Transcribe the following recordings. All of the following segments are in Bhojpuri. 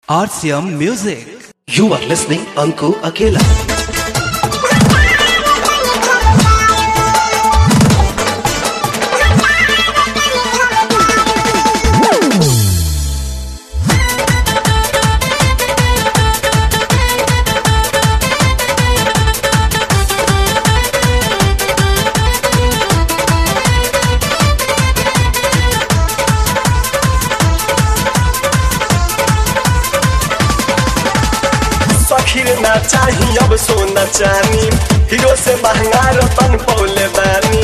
RCM Music. You are listening Anku Akela. सखीर ना चाही अब सोना चानी हीरो से महंगा रतन पौले बानी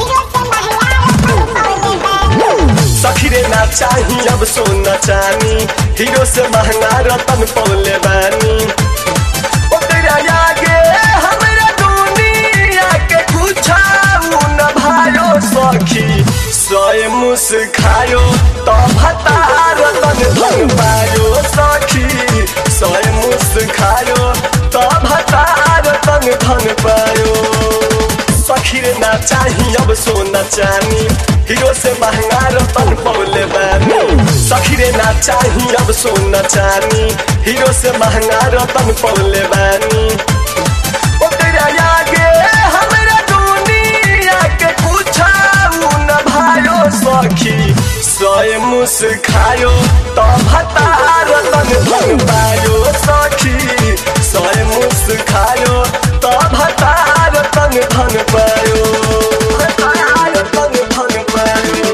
सखीरे ना चाही अब सोना चानी हीरो से महंगा रतन पौले बानी ओ तेरा आगे हमरा दुनिया के कुछाऊ न भायो सखी सोए मुस खायो तो भतार तन धन पायो सखी सोए मुस खायो तो भतार तन धन पायो सखी रे ना चाही अब सोना चानी हीरो से महंगा रतन पौले बानी सखी रे ना चाही अब सोना चानी हीरो से महंगा रतन पौले बानी ओ तेरा आगे हमरा दुनिया के कुछाऊ न भायो सखी सोए मुस खायो तो भतार तन धन पायो सखी सोए मुस खायो तो भतार तन धन पायो भतार तन धन पायो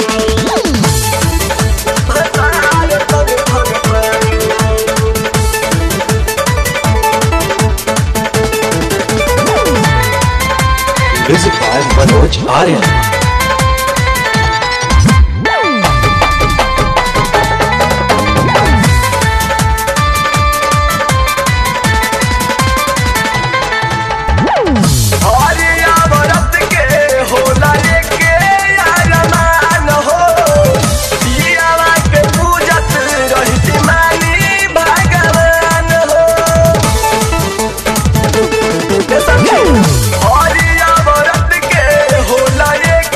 भतार तन धन पायो Music by Manoj Arya. हरिया व्रत के होला एके अरमान हो पियावा के पूजत रहती मानी भगवान हो ए सखी, हरिया व्रत के होला एके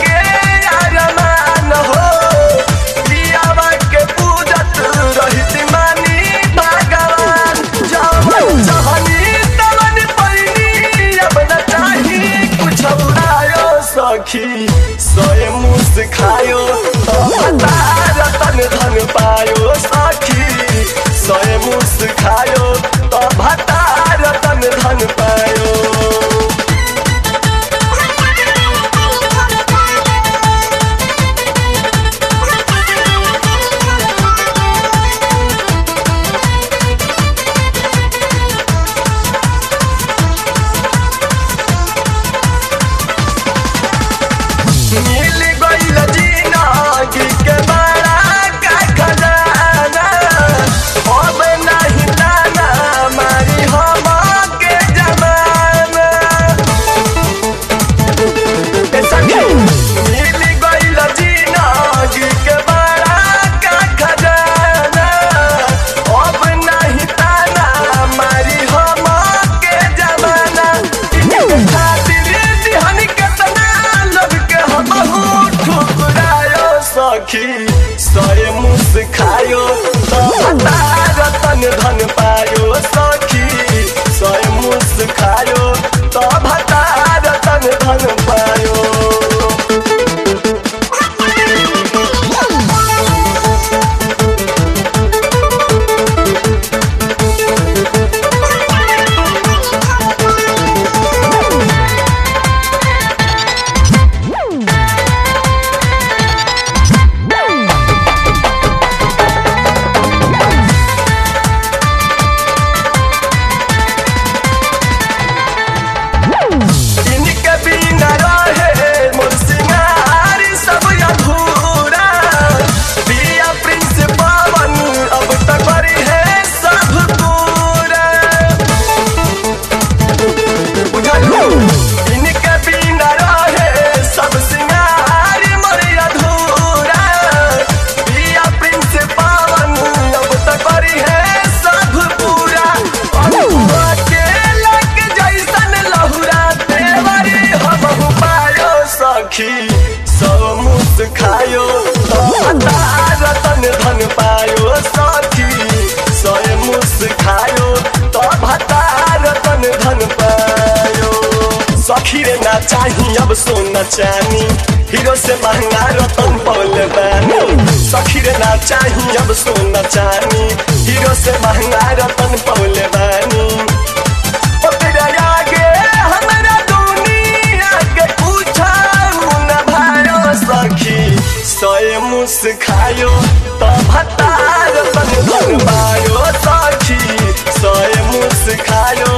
खायो तो भतार तन धन पायो सखी रे ना चाही अब सोना चानी हीरो से महंगा रतन पौले बानी सखी रे ना चाही अब सोना चानी हीरो से महंगा रतन पौले बानी ओ तेरा आगे हमरा दुनिया के पूछाऊ न भायो सखी सोए मुस खायो तो भतार तन धन पायो सखी सोए मुस खायो